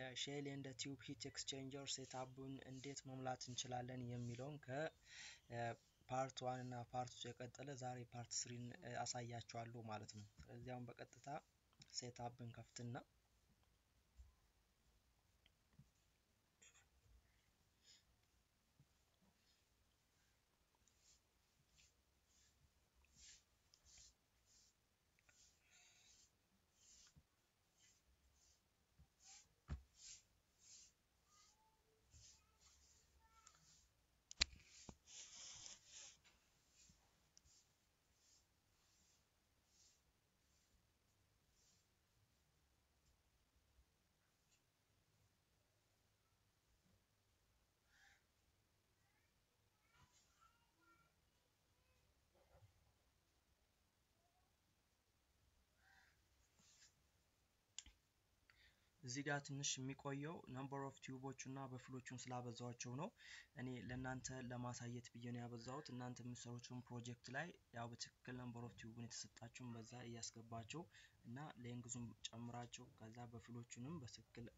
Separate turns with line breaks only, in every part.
ሼል ኤንድ ቲዩብ ሂት ኤክስቼንጀር ሴታፑን እንዴት መሙላት እንችላለን የሚለውን ከፓርት ዋን እና ፓርት ቱ የቀጠለ ዛሬ ፓርት ስሪን አሳያችኋለሁ ማለት ነው። ስለዚህ አሁን በቀጥታ ሴታፕን ከፍትና እዚህ ጋር ትንሽ የሚቆየው ነምበር ኦፍ ቲዩቦቹ እና በፍሎቹን ስላበዛዋቸው ነው። እኔ ለእናንተ ለማሳየት ብዬ ነው ያበዛሁት። እናንተ የምትሰሩትን ፕሮጀክት ላይ ያው በትክክል ነምበር ኦፍ ቲዩቡን የተሰጣችሁን በዛ እያስገባቸው እና ሌንግዙን ጨምራቸው ከዛ በፍሎቹንም በትክክል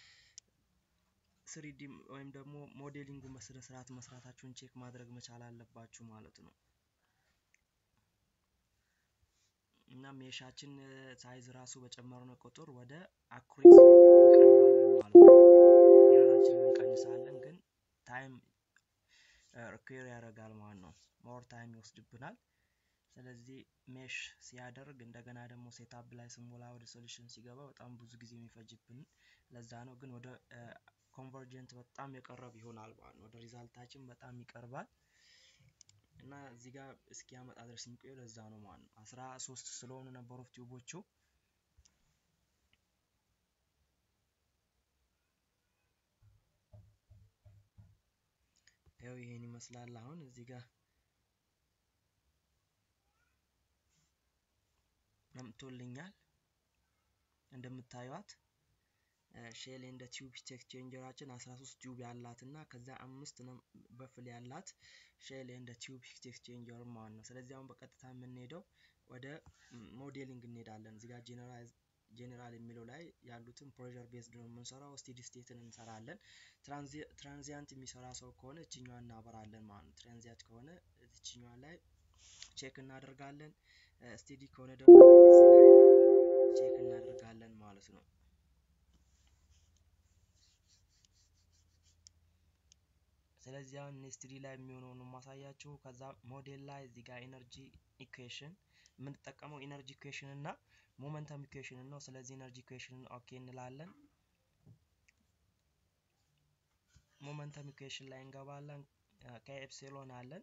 ስሪዲ ወይም ደግሞ ሞዴሊንጉን በስነ ስርዓት መስራታችሁን ቼክ ማድረግ መቻል አለባችሁ ማለት ነው። እና ሜሻችን ሳይዝ ራሱ በጨመርነው ቁጥር ወደ አኩሬት ኤረራችንን እንቀንሳለን፣ ግን ታይም ሪኩዌር ያደርጋል ማለት ነው። ሞር ታይም ይወስድብናል። ስለዚህ ሜሽ ሲያደርግ እንደገና ደግሞ ሴታፕ ላይ ስሞላ ወደ ሶሉሽን ሲገባ በጣም ብዙ ጊዜ የሚፈጅብን ለዛ ነው። ግን ወደ ኮንቨርጀንት በጣም የቀረብ ይሆናል ማለት ነው። ወደ ሪዛልታችን በጣም ይቀርባል። እና እዚህ ጋር እስኪያመጣ ድረስ የሚቆየው ለዛ ነው ማለት ነው። አስራ ሶስት ስለሆኑ ነበር ኦፍ ቲዩቦቹ ያው ይሄን ይመስላል። አሁን እዚህ ጋር መምቶልኛል እንደምታዩት ሼል ኤንድ ቲዩብ ሂት ኤክስቼንጀራችን 13 ቲዩብ ያላት እና ከዛ አምስት በፍል ያላት ሼል ኤንድ ቲዩብ ሂት ኤክስቼንጀር ማለት ነው። ስለዚህ አሁን በቀጥታ የምንሄደው ወደ ሞዴሊንግ እንሄዳለን። እዚህ ጋር ጄኔራል የሚለው ላይ ያሉትን ፕሬዠር ቤዝድ ነው የምንሰራው። ስቴዲ ስቴትን እንሰራለን። ትራንዚያንት የሚሰራ ሰው ከሆነ እችኛዋን እናበራለን ማለት ነው። ትራንዚያንት ከሆነ እችኛዋ ላይ ቼክ እናደርጋለን። ስቴዲ ከሆነ ደግሞ ቼክ እናደርጋለን ማለት ነው። ስለዚህ አሁን ኔስትሪ ላይ የሚሆነውን ማሳያችሁ። ከዛ ሞዴል ላይ እዚህ ጋር ኢነርጂ ኢኩዌሽን የምንጠቀመው ኢነርጂ ኢኩዌሽን እና ሞመንተም ኢኩዌሽን ነው። ስለዚህ ኢነርጂ ኢኩዌሽን ኦኬ እንላለን። ሞመንተም ኢኩዌሽን ላይ እንገባለን። ከኤፕሲሎን አለን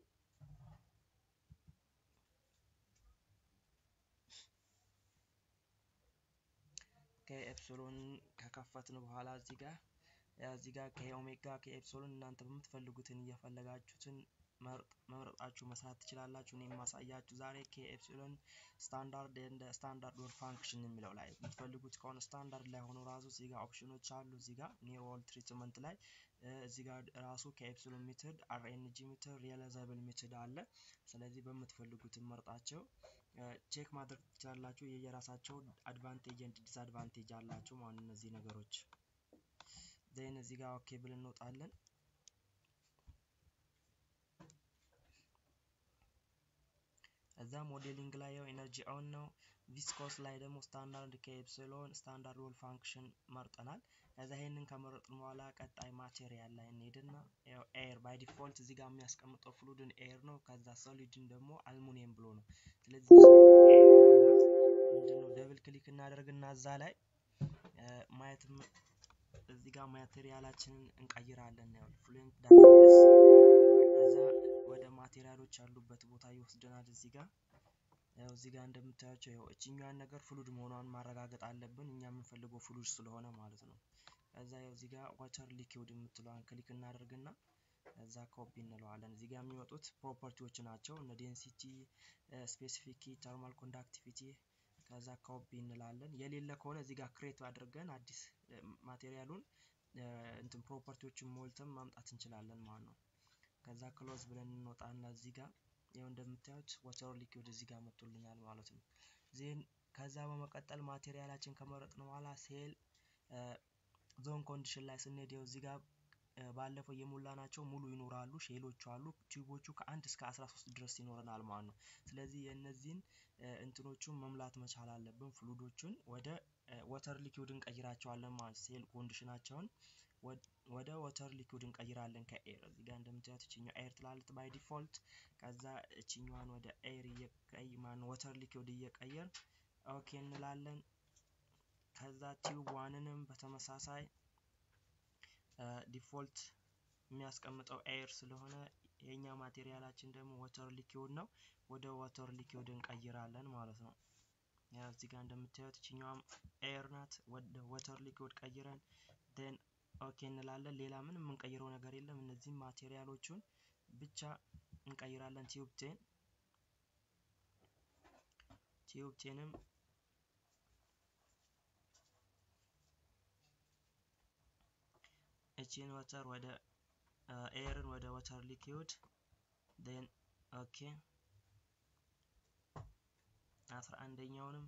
ከኤፕሲሎን ከከፈትን በኋላ እዚህ ጋር እዚህ ጋር ከኦሜጋ ከኤፕሲሎን እናንተ በምትፈልጉትን እየፈለጋችሁትን መምረጣችሁ መስራት ትችላላችሁ። እኔ የማሳያችሁ ዛሬ ከኤፕሲሎን ስታንዳርድ እንደ ስታንዳርድ ወር ፋንክሽን የሚለው ላይ የምትፈልጉት ከሆነ ስታንዳርድ ላይ ሆኖ ራሱ እዚህ ጋር ኦፕሽኖች አሉ። እዚህ ጋር ኒር ወርልድ ትሪትመንት ላይ እዚህ ጋር ራሱ ከኤፕሲሎን ሜትድ አርኤንጂ ሜትድ ሪያላይዛብል ሜትድ አለ። ስለዚህ በምትፈልጉትን መርጣቸው ቼክ ማድረግ ትችላላችሁ። የየራሳቸው አድቫንቴጅ ኤንድ ዲስአድቫንቴጅ አላቸው ማለት እነዚህ ነገሮች ዜን እዚህ ጋር ኦኬ ብለን እንወጣለን። እዛ ሞዴሊንግ ላይ ያው ኤነርጂ ኦን ነው። ቪስኮስ ላይ ደግሞ ስታንዳርድ ከኤፕሲሎን ስታንዳርድ ሮል ፋንክሽን መርጠናል። ከዛ ይሄንን ከመረጥን በኋላ ቀጣይ ማቴሪያል ላይ እንሄድና ያው ኤር ባይ ዲፎልት እዚህ ጋር የሚያስቀምጠው ፍሉድን ኤር ነው። ከዛ ሶሊድን ደግሞ አልሙኒየም ብሎ ነው። ስለዚህ ምንድነው ደብል ክሊክ እናደርግና እዛ ላይ ማየት እዚህ ጋር ማቴሪያላችንን እንቀይራለን። ያው ፍሉንት ዳታቤዝ ከዛ ወደ ማቴሪያሎች ያሉበት ቦታ ይወስደናል። እዚህ ጋር ያው እዚህ ጋር እንደምታያቸው ያው እችኛዋን ነገር ፍሉድ መሆኗን ማረጋገጥ አለብን። እኛ የምንፈልገው ፍሉድ ስለሆነ ማለት ነው። ከዛ ያው እዚህ ጋር ዋተር ሊኪውድ የምትለዋን ክሊክ እናደርግና እዛ ኮፒ እንለዋለን። እዚህ ጋር የሚመጡት ፕሮፐርቲዎች ናቸው እነ ዴንሲቲ፣ ስፔሲፊክ ተርማል ኮንዳክቲቪቲ ከዛ ኮፒ እንላለን። የሌለ ከሆነ እዚህ ጋር ክሬት አድርገን አዲስ ማቴሪያሉን እንትን ፕሮፐርቲዎችን ሞልተን ማምጣት እንችላለን ማለት ነው። ከዛ ክሎዝ ብለን እንወጣና እዚህ ጋር ይኸው እንደምታዩት ዋተር ሊኩዊድ እዚህ ጋር መጥቶልኛል ማለት ነው። ዜን ከዛ በመቀጠል ማቴሪያላችን ከመረጥን በኋላ ሴል ዞን ኮንዲሽን ላይ ስንሄድ ያው እዚህ ጋር ባለፈው የሞላናቸው ሙሉ ይኖራሉ፣ ሼሎቹ አሉ። ቲዩቦቹ ከአንድ እስከ 13 ድረስ ይኖረናል ማለት ነው። ስለዚህ የእነዚህን እንትኖቹን መሙላት መቻል አለብን። ፍሉዶቹን ወደ ወተር ሊኩዊድ እንቀይራቸዋለን ማለት ሴል ኮንዲሽናቸውን ወደ ወተር ሊኩዊድ እንቀይራለን ከኤር እዚህ ጋር እንደምታዩት እችኛው ኤር ትላለች ባይ ዲፎልት። ከዛ እችኛዋን ወደ ኤር እየቀይ ማን ወተር ሊኩዊድ እየቀየር ኦኬ እንላለን። ከዛ ቲዩብ ዋንንም በተመሳሳይ ዲፎልት የሚያስቀምጠው ኤር ስለሆነ የኛ ማቴሪያላችን ደግሞ ወተር ሊኪውድ ነው። ወደ ወተር ሊኪውድ እንቀይራለን ማለት ነው። ያው እዚህ ጋር እንደምታዩት እችኛዋም ኤር ናት። ወደ ወተር ሊኪውድ ቀይረን ዴን ኦኬ እንላለን። ሌላ ምንም የምንቀይረው ነገር የለም። እነዚህም ማቴሪያሎቹን ብቻ እንቀይራለን። ቲዩብ ቴን ቲዩብ ቴንም እቺን ወተር ወደ ኤርን ወደ ወተር ሊኪውድ ዴን ኦኬ አስራ አንደኛውንም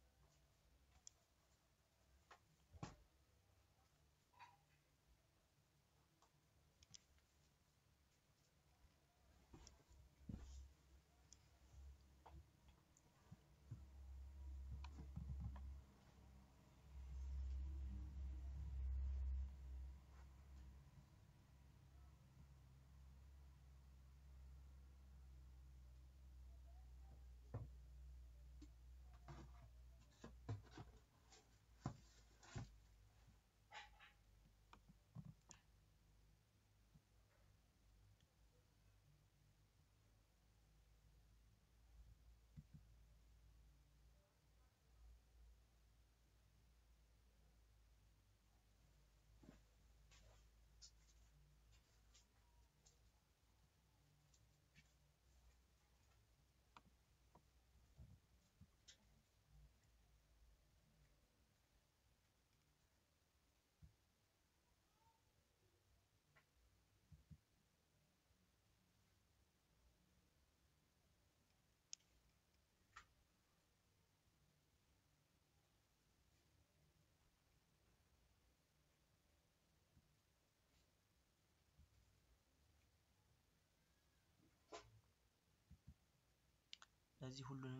ለዚህ ሁሉንም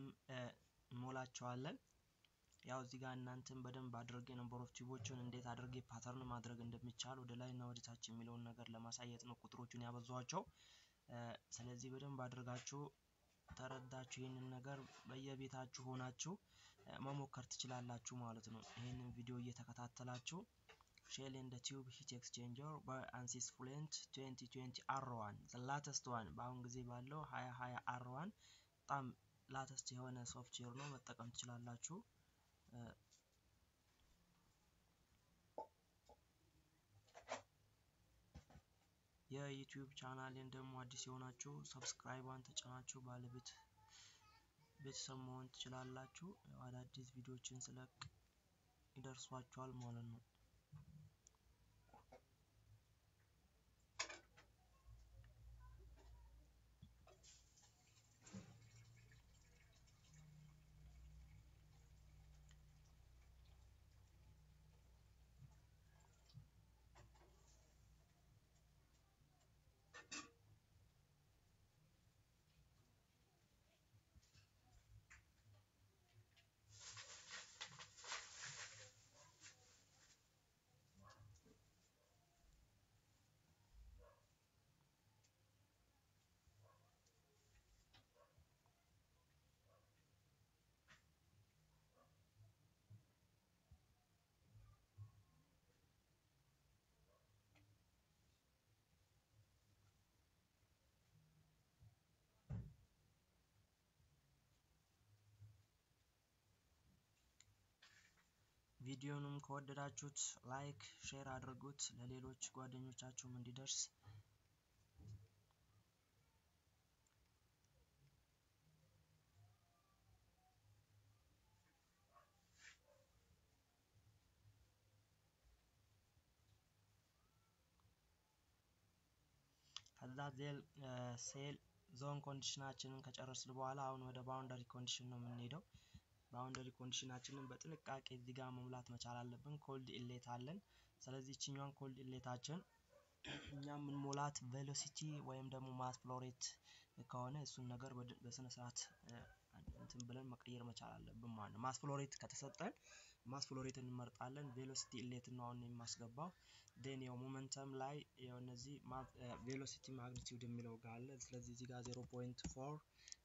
እንሞላቸዋለን። ያው እዚህ ጋር እናንተን በደንብ አድርጌ ነምበር ኦፍ ቲዩቦችን እንዴት አድርጌ ፓተርን ማድረግ እንደሚቻል ወደ ላይ እና ወደ ታች የሚለውን ነገር ለማሳየት ነው ቁጥሮቹን ያበዛኋቸው። ስለዚህ በደንብ አድርጋችሁ ተረዳችሁ ይህንን ነገር በየቤታችሁ ሆናችሁ መሞከር ትችላላችሁ ማለት ነው። ይህንን ቪዲዮ እየተከታተላችሁ ሼል ኤንድ ቲዩብ ሂት ኤክስቼንጀር በአንሲስ ፍሉየንት 2020 አር ዋን ላተስት ዋን በአሁን ጊዜ ባለው 2020 አር ዋን በጣም ላተስት የሆነ ሶፍትዌር ነው፣ መጠቀም ትችላላችሁ። የዩቲዩብ ቻናሌን ደግሞ አዲስ የሆናችሁ ሰብስክራይቧን ተጭናችሁ ባለቤት ቤተሰብ መሆን ትችላላችሁ። አዳዲስ ቪዲዮዎችን ስለቅ ይደርሷችኋል ማለት ነው። ቪዲዮንም ከወደዳችሁት ላይክ፣ ሼር አድርጉት ለሌሎች ጓደኞቻችሁም እንዲደርስ። ከዛ ዜል ሴል ዞን ኮንዲሽናችንን ከጨረስን በኋላ አሁን ወደ ባውንደሪ ኮንዲሽን ነው የምንሄደው። ባውንደሪ ኮንዲሽናችንን በጥንቃቄ እዚህ ጋር መሙላት መቻል አለብን። ኮልድ ኢሌት አለን። ስለዚህ ይችኛዋን ኮልድ ኢሌታችን እኛ የምንሞላት ቬሎሲቲ ወይም ደግሞ ማስ ፍሎሬት ከሆነ እሱን ነገር በስነ ስርዓት እንትን ብለን መቀየር መቻል አለብን ማለት ነው። ማስ ፍሎሬት ከተሰጠን ማስ ፍሎሬት እንመርጣለን። ቬሎሲቲ ኢሌት ነው አሁን የማስገባው። ዴን ያው ሞመንተም ላይ ያው እነዚህ ቬሎሲቲ ማግኒቲዩድ የሚለው ጋር አለ። ስለዚህ እዚህ ጋር 0.4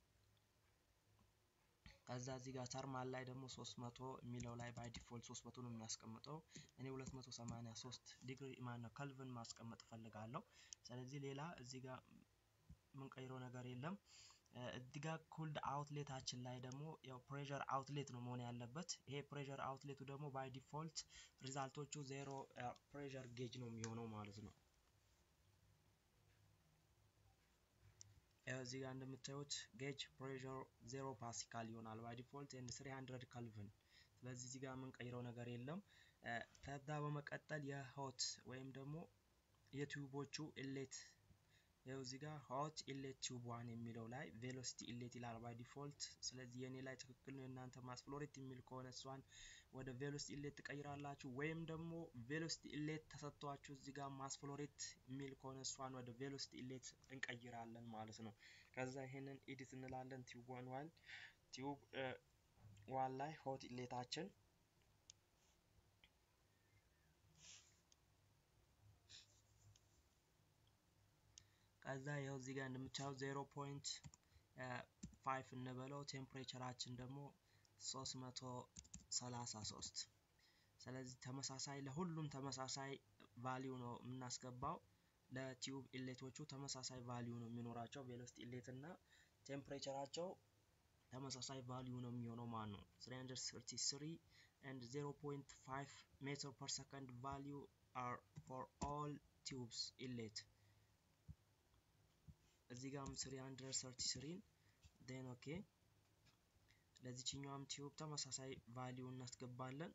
ከዛ እዚህ ጋር ተርማል ላይ ደግሞ 300 የሚለው ላይ ባይ ዲፎልት 300 ነው የሚያስቀምጠው። እኔ 283 ዲግሪ ማነው ከልቭን ማስቀመጥ እፈልጋለሁ። ስለዚህ ሌላ እዚህ ጋር የምንቀይረው ነገር የለም። እዚህ ጋር ኩልድ አውትሌታችን ላይ ደግሞ ያው ፕሬሸር አውትሌት ነው መሆን ያለበት። ይሄ ፕሬሸር አውትሌቱ ደግሞ ባይ ዲፎልት ሪዛልቶቹ ዜሮ ፕሬሸር ጌጅ ነው የሚሆነው ማለት ነው። እዚህ ጋር እንደምታዩት ጌጅ ፕሬሸር ዜሮ ፓስካል ይሆናል ባይ ዲፎልት ኤንድ 300 ካልቪን። ስለዚህ እዚህ ጋር የምንቀይረው ነገር የለም። ከዛ በመቀጠል የሆት ወይም ደግሞ የቲዩቦቹ ኢሌት ይኸው እዚህ ጋር ሆት ኢሌት ቲዩብ ዋን የሚለው ላይ ቬሎሲቲ ኢሌት ይላል ባይ ዲፎልት። ስለዚህ የኔ ላይ ትክክል ነው። የእናንተ ማስ ፍሎሬት የሚል ከሆነ እሷን ወደ ቬሎሲቲ ኢሌት ትቀይራላችሁ። ወይም ደግሞ ቬሎሲቲ ኢሌት ተሰጥቷችሁ እዚህ ጋር ማስ ፍሎሬት የሚል ከሆነ እሷን ወደ ቬሎሲቲ ኢሌት እንቀይራለን ማለት ነው። ከዛ ይሄንን ኤዲት እንላለን። ቲዩብ ዋን ዋን ቲዩብ ዋን ላይ ሆት ኢሌታችን ከዛ ይኸው እዚህ ጋር እንደምታየው ዜሮ ፖይንት ፋይቭ እንበለው ቴምፕሬቸራችን ደግሞ ሶስት መቶ ሰላሳ ሶስት ስለዚህ ተመሳሳይ ለሁሉም ተመሳሳይ ቫሊዩ ነው የምናስገባው። ለቲዩብ ኢሌቶቹ ተመሳሳይ ቫሊዩ ነው የሚኖራቸው። ቬሎሲቲ ኢሌት እና ቴምፕሬቸራቸው ተመሳሳይ ቫሊዩ ነው የሚሆነው ማለት ነው። 333 and 0.5 ሜትር ፐር ሰከንድ ቫሊዩ are for all tubes inlet እዚህ ጋርም 333 ዴን ኦኬ ለዚችኛዋም ቲዩብ ተመሳሳይ ቫሊዩ እናስገባለን።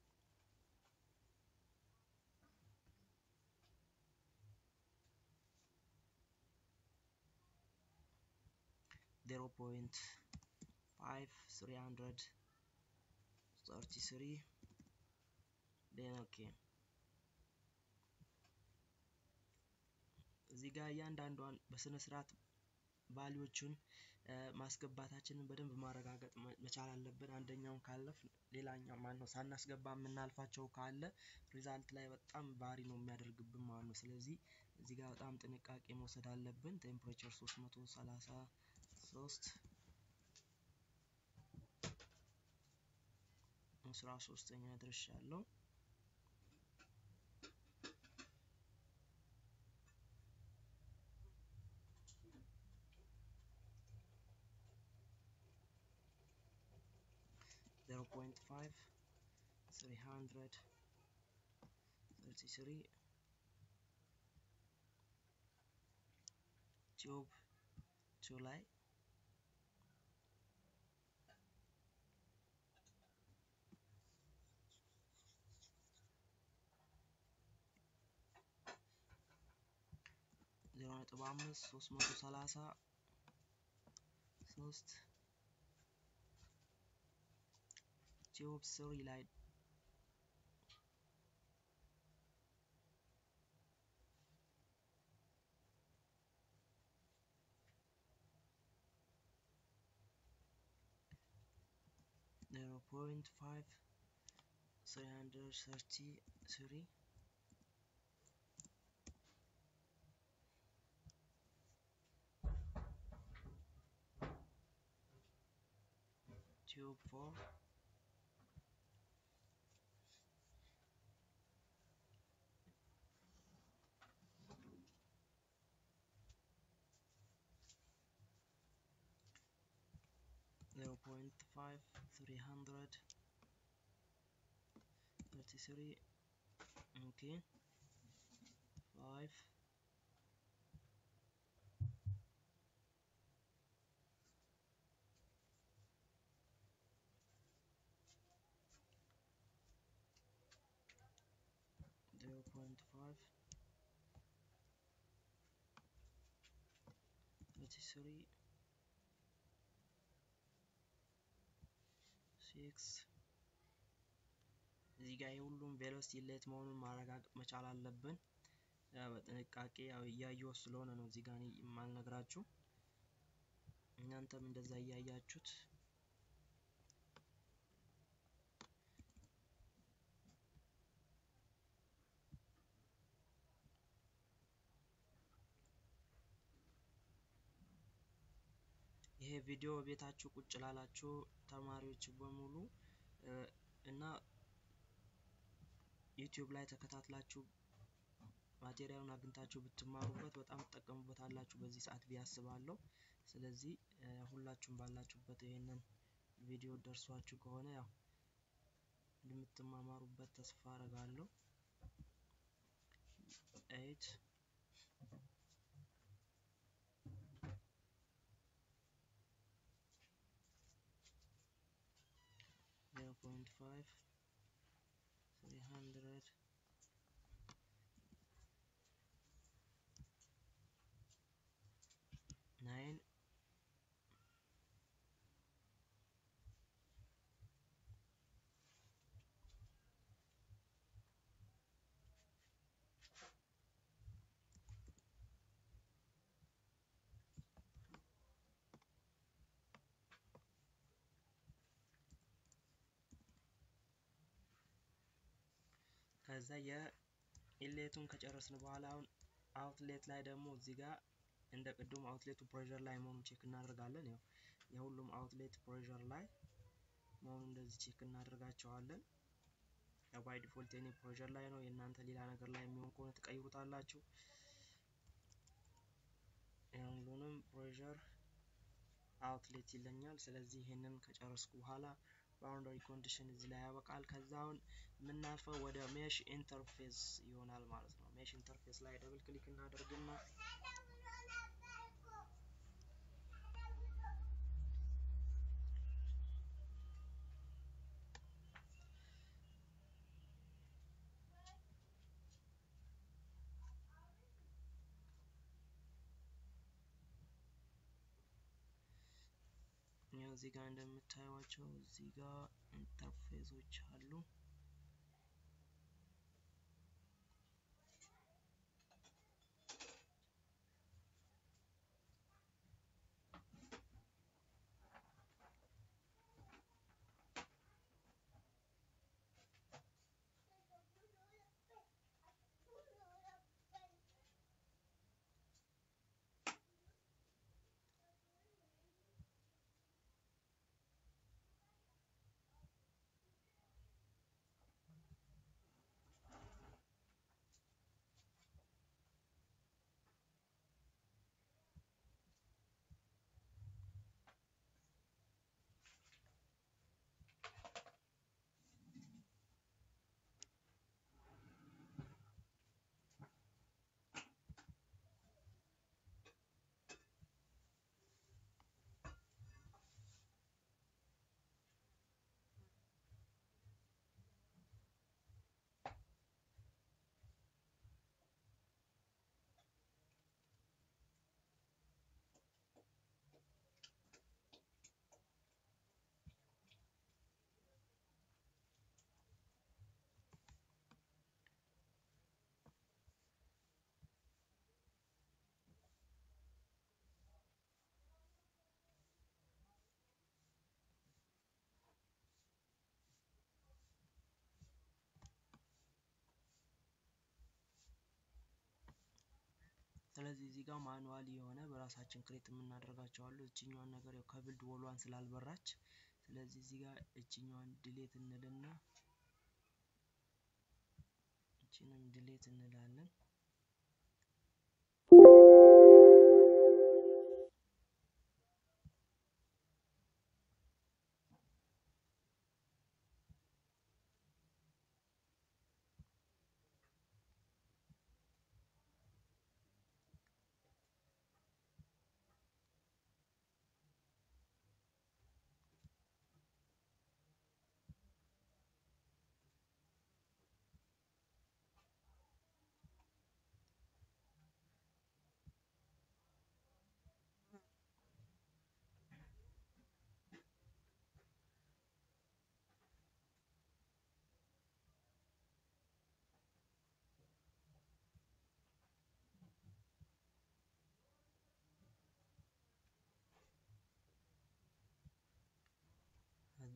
ዜሮ ፖይንት ፋይቭ ስሪ ሀንድረድ ሰርቲ ስሪ ዴን ኦኬ እዚህ ጋር እያንዳንዷን በስነ ስርዓት ቫሊዎቹን ማስገባታችንን በደንብ ማረጋገጥ መቻል አለብን። አንደኛውን ካለፍ ሌላኛው ማን ነው ሳናስገባ የምናልፋቸው ካለ ሪዛልት ላይ በጣም ባሪ ነው የሚያደርግብን ማለት ነው። ስለዚህ እዚህ ጋር በጣም ጥንቃቄ መውሰድ አለብን። ቴምፕሬቸር 333 አስራ ሶስተኛ ደርሻለሁ። zero point five three hundred thirty three ቲዩብ ቱ ላይ ዜሮ ነጥብ አምስት ሶስት መቶ ሰላሳ ሶስት ቲዩብ ስሪ ላይ ዜሮ ፖይንት ፋይቭ ስሪ ሀንድረድ ሰርቲ ስሪ ቲዩብ ፎር zero point five three hundred thirty three okay five zero point five thirty three ኤክስ እዚህ ጋር የሁሉም ቬሎሲቲ ኢንሌት መሆኑን ማረጋገጥ መቻል አለብን። በጥንቃቄ ያው እያየሁ ስለሆነ ነው እዚህ ጋር የማልነግራችሁ። እናንተም እንደዛ እያያችሁት ይሄ ቪዲዮ ቤታችሁ ቁጭ ላላችሁ ተማሪዎች በሙሉ እና ዩቲዩብ ላይ ተከታትላችሁ ማቴሪያሉን አግኝታችሁ ብትማሩበት በጣም ትጠቀሙበታላችሁ በዚህ ሰዓት ብዬ አስባለሁ። ስለዚህ ሁላችሁም ባላችሁበት ይሄንን ቪዲዮ ደርሷችሁ ከሆነ ያው እንደምትማማሩበት ተስፋ አረጋለሁ። ኤይት zero point five three hundred nine ከዛ የኢሌቱን ከጨረስን በኋላ አሁን አውትሌት ላይ ደግሞ እዚህ ጋር እንደ ቅድሙ አውትሌቱ ፕሬዠር ላይ መሆኑን ቼክ እናደርጋለን። ያው የሁሉም አውትሌት ፕሬዠር ላይ መሆኑን እንደዚህ ቼክ እናደርጋቸዋለን። ያው ባይ ዲፎልት የኔ ፕሬዠር ላይ ነው። የእናንተ ሌላ ነገር ላይ የሚሆን ከሆነ ትቀይሩታላችሁ። ሁሉንም ፕሬዠር አውትሌት ይለኛል። ስለዚህ ይሄንን ከጨረስኩ በኋላ ባውንደሪ ኮንዲሽን እዚህ ላይ ያበቃል። ከዛ አሁን የምናልፈው ወደ ሜሽ ኢንተርፌስ ይሆናል ማለት ነው። ሜሽ ኢንተርፌስ ላይ ደብል ክሊክ እናደርግና ያው እዚህ ጋር እንደምታዩቸው እዚህ ጋር ኢንተርፌሶች አሉ። ስለዚህ እዚህ ጋር ማኑዋሊ የሆነ በራሳችን ክሬት የምናደርጋቸው አሉ። እችኛዋን ነገር ያው ከብልድ ወሏን ስላልበራች ስለዚህ እዚህ ጋር እችኛዋን ድሌት እንልና እችንም ድሌት እንላለን።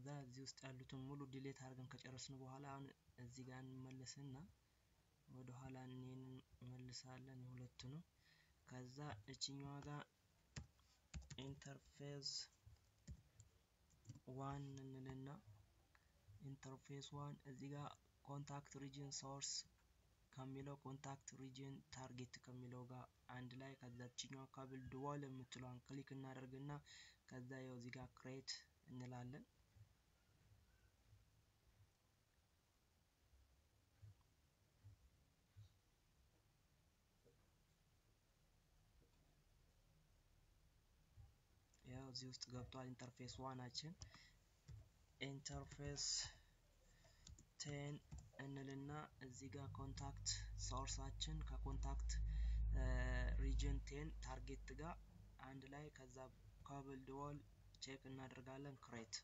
ከዛ እዚህ ውስጥ ያሉትን ሙሉ ዲሌት አድርገን ከጨረስን በኋላ አሁን እዚህ ጋር እንመለስና ወደ ኋላ እንመልሳለን የሁለቱንም ከዛ እችኛዋ ጋር ኢንተርፌስ ዋን እንልና ኢንተርፌስ ዋን እዚህ ጋር ኮንታክት ሪጅን ሶርስ ከሚለው ኮንታክት ሪጅን ታርጌት ከሚለው ጋር አንድ ላይ ከዛችኛው ካብል ድዋል የምትለዋን ክሊክ እናደርግና ከዛ ያው እዚህ ጋር ክሬት እንላለን። ያው እዚህ ውስጥ ገብቷል ኢንተርፌስ ዋናችን ኢንተርፌስ ቴን እንልና እዚህ ጋር ኮንታክት ሶርሳችን ከኮንታክት ሪጅን ቴን ታርጌት ጋር አንድ ላይ ከዛ ካብል ድዋል ቼክ እናደርጋለን ክሬት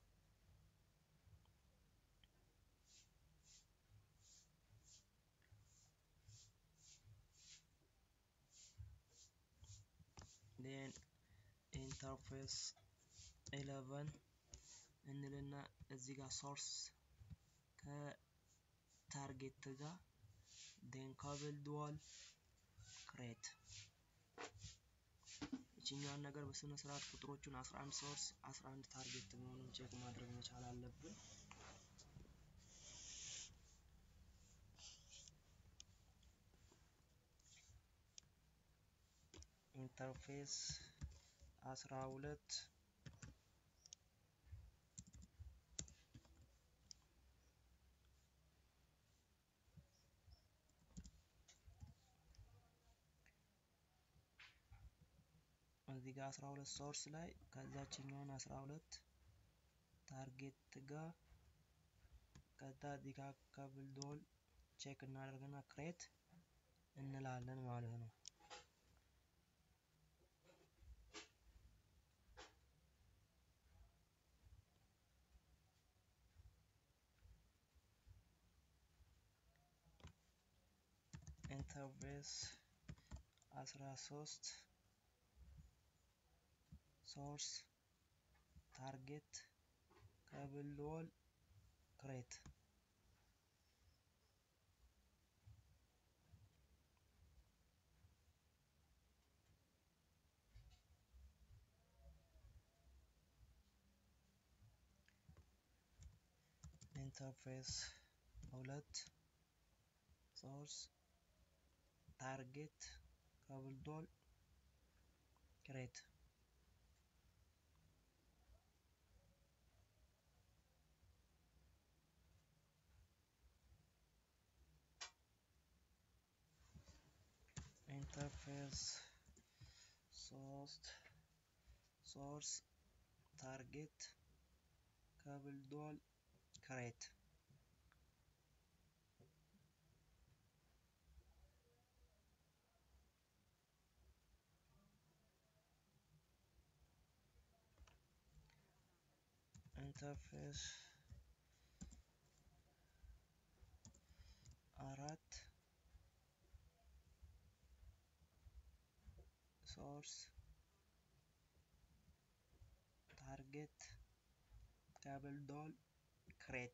ዴን ኢንተርፌስ 11 እንልና እዚህ ጋር ሶርስ ከታርጌት ጋር ዴን ካብል ዱዋል ክሬት ይችኛዋን ነገር በስነ ስርዓት ቁጥሮቹን 11 ሶርስ 11 ታርጌት መሆኑን ቼክ ማድረግ መቻል አለብን። ኢንተርፌስ 12 እዚህ ጋር 12 ሶርስ ላይ ከዛችኛውን 12 ታርጌት ጋር ከዛ እዚህ ጋር ካብል ዶል ቼክ እናደርግና ክሬት እንላለን ማለት ነው። ኢንተርፌስ 13 ሶርስ ታርጌት ካብል ዶል ክሬት ኢንተርፌስ ሁለት ሶርስ ታርጌት ካብል ዶል ክሬት ኢንተርፌስ ሶስት ሶርስ ታርጌት ካብል ዶል ክሬት ኢንተርፌስ አራት ሶርስ ታርጌት ካብል ዶል ክሬት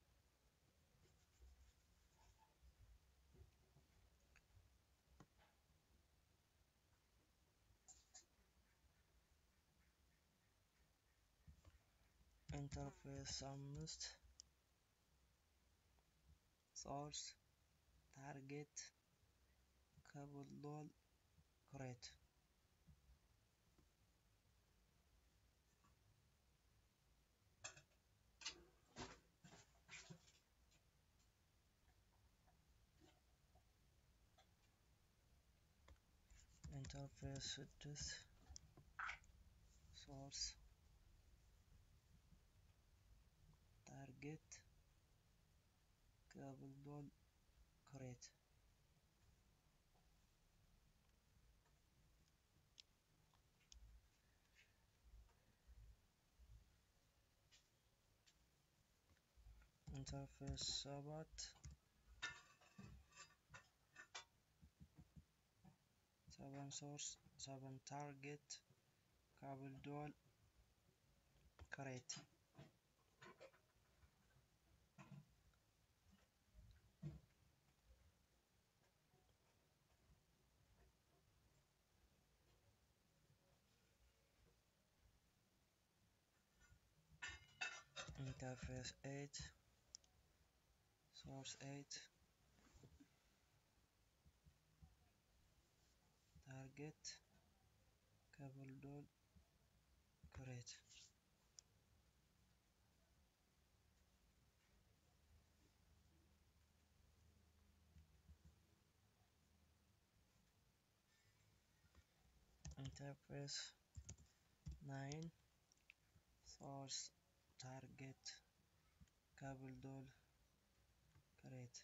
ኢንተርፌስ አምስት ሶርስ ታርጌት ካብል ዶል ክሬት ኢንተርፌስ ስድስት ሶርስ ታርጌት ካብል ዶል ክሬት ኢንተርፌስ ሰባት ሰቨን ሶርስ ሰቨን ታርጌት ካብል ዶል ክሬት ኢንተርፌስ ኤት ሶርስ ኤት ታርጌት ከብል ዶል ክሬት ኢንተርፌስ ናይን ሶርስ ታርጌት ከብል ዶል ክሬት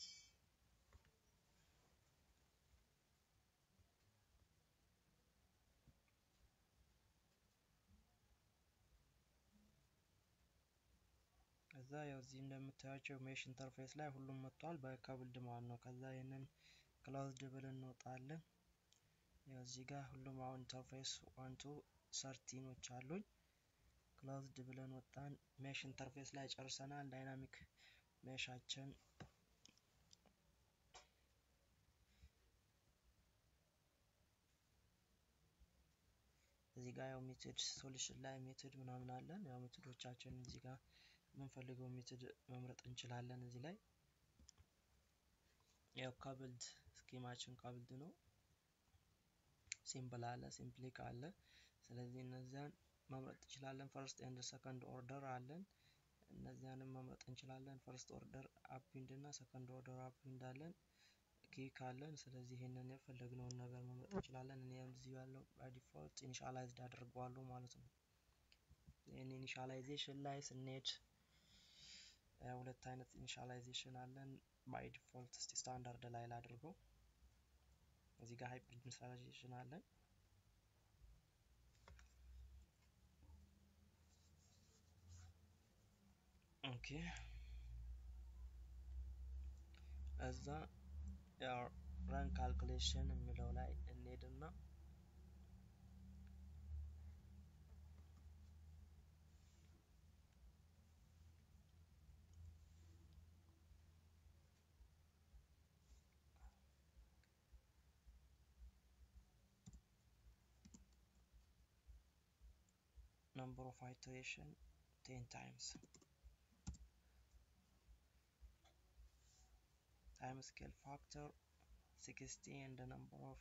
ከዛ ያው እዚህ እንደምታያቸው ሜሽ ኢንተርፌስ ላይ ሁሉም መጥቷል በከብልድ ማለት ነው። ከዛ ይህንን ክላውዝድ ብል እንወጣለን። ያው እዚህ ጋር ሁሉም አሁን ኢንተርፌስ ዋን ቱ ሰርቲኖች አሉኝ። ክላውዝድ ብለን ወጣን። ሜሽ ኢንተርፌስ ላይ ጨርሰናል። ዳይናሚክ ሜሻችን እዚህ ጋር ያው ሜትድ ሶሉሽን ላይ ሜትድ ምናምን አለን። ያው ሜትዶቻችን እዚህ ጋር የምንፈልገው ሜትድ መምረጥ እንችላለን። እዚህ ላይ ያው ካብልድ ስኪማችን ካብልድ ነው። ሲምፕል አለ፣ ሲምፕሊክ አለ። ስለዚህ እነዚያን መምረጥ እንችላለን። ፈርስት ኤንድ ሰከንድ ኦርደር አለን። እነዚያንም መምረጥ እንችላለን። ፈርስት ኦርደር አፕዊንድ እና ሰከንድ ኦርደር አፕዊንድ አለን። ኪክ አለን። ስለዚህ ይሄንን የፈለግነውን ነገር መምረጥ እንችላለን። እኔ እዚህ ያለው በዲፎልት ኢኒሻላይዝድ አድርገዋለሁ ማለት ነው። ይህን ኢኒሻላይዜሽን ላይ ስንሄድ ሁለት አይነት ኢኒሻላይዜሽን አለን። ባይ ዲፎልት እስቲ ስታንዳርድ ላይ ላድርገው። እዚህ ጋር ሃይብሪድ ኢኒሻላይዜሽን አለን። ኦኬ እዛ ያው ረን ካልኩሌሽን የሚለው ላይ እንሄድና number of iteration 10 times time scale factor 60 and the number of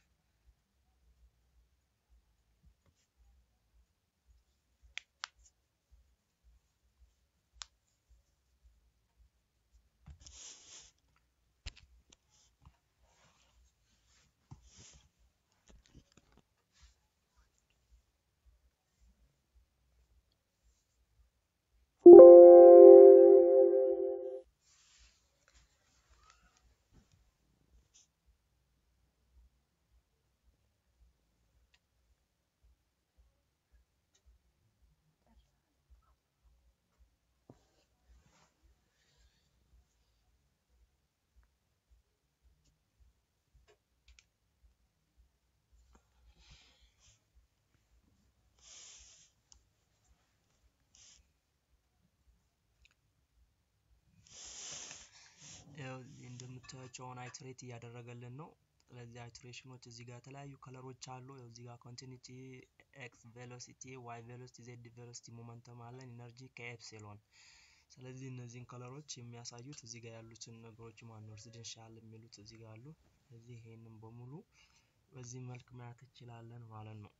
ያው እንደምታዩቸው አሁን አይትሬት እያደረገልን ነው። ስለዚህ አይትሬሽኖች እዚህ ጋር የተለያዩ ከለሮች አሉ። ያው እዚህ ጋር ኮንቲኒቲ፣ ኤክስ ቬሎሲቲ፣ ዋይ ቬሎሲቲ፣ ዜድ ቬሎሲቲ፣ ሞመንተም አለን፣ ኢነርጂ ከኤፕሲሎን። ስለዚህ እነዚህን ከለሮች የሚያሳዩት እዚህ ጋር ያሉትን ነገሮች ማን ነው ሬዚደንሻል የሚሉት እዚህ ጋር አሉ። ስለዚህ ይሄንን በሙሉ በዚህ መልክ ማየት እንችላለን ማለት ነው።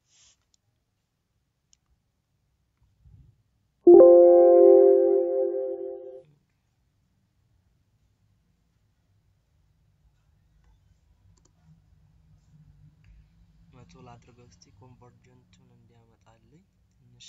መቶ ላድርገው እስቲ ኮንቨርጀንቱን እንዲያመጣልኝ ትንሽ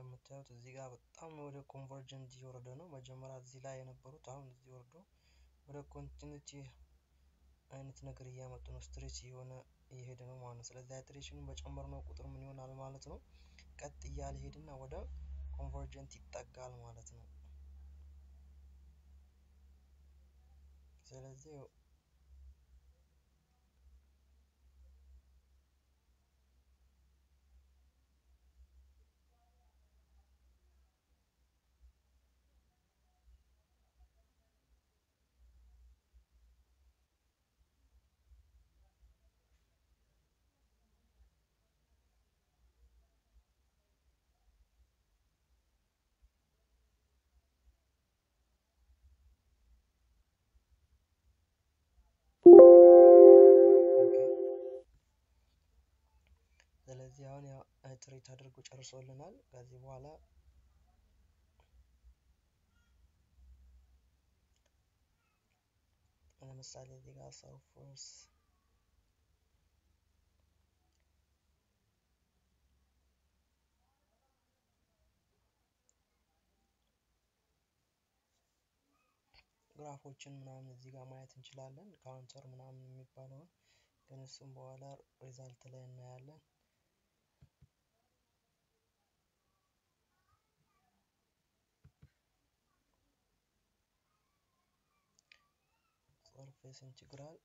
እንደምታዩት እዚህ ጋር በጣም ወደ ኮንቨርጀንት እየወረደ ነው። መጀመሪያ እዚህ ላይ የነበሩት አሁን እዚህ ወርዶ ወደ ኮንቲኒቲ አይነት ነገር እያመጡ ነው። ስትሬች እየሆነ እየሄደ ነው ማለት ነው። ስለዚህ አይትሬሽኑን በጨመርነው ቁጥር ምን ይሆናል ማለት ነው? ቀጥ እያለ ሄድና ወደ ኮንቨርጀንት ይጠጋል ማለት ነው። ስለዚህ ስለዚህ አሁን ያው ትሬት አድርጎ ጨርሶልናል። ከዚህ በኋላ ለምሳሌ እዚህ ጋር ሰርፎርስ ግራፎችን ምናምን እዚህ ጋር ማየት እንችላለን። ካውንተር ምናምን የሚባለውን ግን እሱም በኋላ ሪዛልት ላይ እናያለን። ሰርፌስ ኢንቲግራል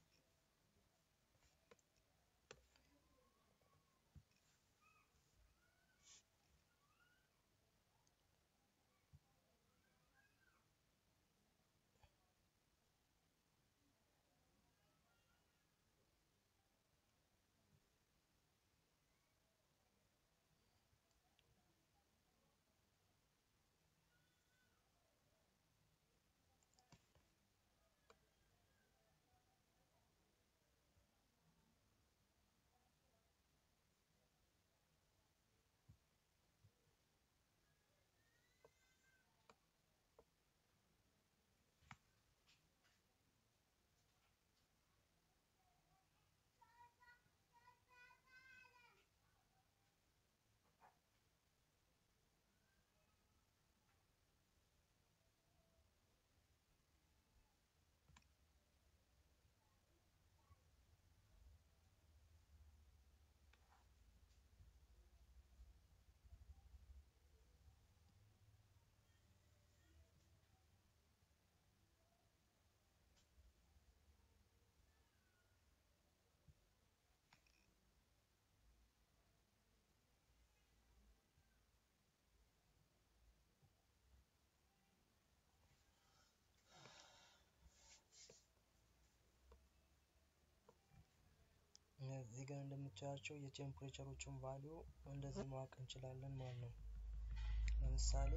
እዚህ ጋር እንደምታያቸው የቴምፕሬቸሮችን ቫሊዩ እንደዚህ ማወቅ እንችላለን ማለት ነው። ለምሳሌ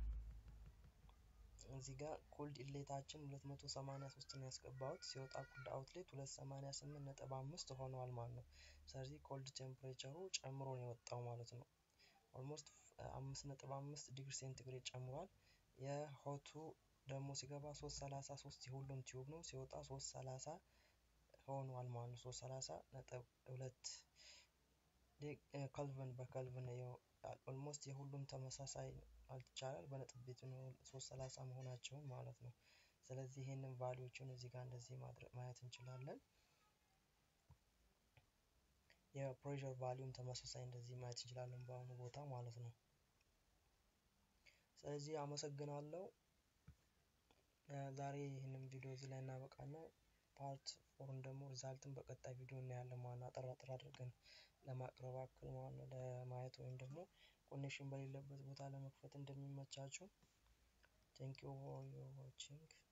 እዚህ ጋር ኮልድ ኢንሌታችን 283 ነው ያስገባሁት ሲወጣ ኮልድ አውትሌት 288 ነጥብ አምስት ሆኗል ማለት ነው። ስለዚህ ኮልድ ቴምፕሬቸሩ ጨምሮ ነው የወጣው ማለት ነው። ኦልሞስት አምስት ነጥብ አምስት ዲግሪ ሴንቲግሬድ ጨምሯል። የሆቱ ደግሞ ሲገባ 333 የሁሉም ቲዩብ ነው ሲወጣ 330 ሆኗል ማለት ነው። 330 ነጥብ ሁለት ከልቨን በከልቨን ኦልሞስት የሁሉም ተመሳሳይ ማለት ይቻላል በነጥብ ቤት ነው 330 መሆናቸውን ማለት ነው። ስለዚህ ይሄንን ቫሊዎችን እዚህ ጋር እንደዚህ ማድረግ ማየት እንችላለን። የፕሬሸር ቫሊዩም ተመሳሳይ እንደዚህ ማየት እንችላለን በአሁኑ ቦታ ማለት ነው። ስለዚህ አመሰግናለሁ። ዛሬ ይህንን ቪዲዮ እዚህ ላይ እናበቃና ፓርት ፎርን ደግሞ ሪዛልትን በቀጣይ ቪዲዮ እናያለን ማለት ነው። አጠር አጠር አድርገን ለማቅረብ አክል ማለት ነው ለማየት ወይም ደግሞ ኮኔክሽን በሌለበት ቦታ ለመክፈት እንደሚመቻችሁ ቴንክ ዩ ፎር ዮር ዋቺንግ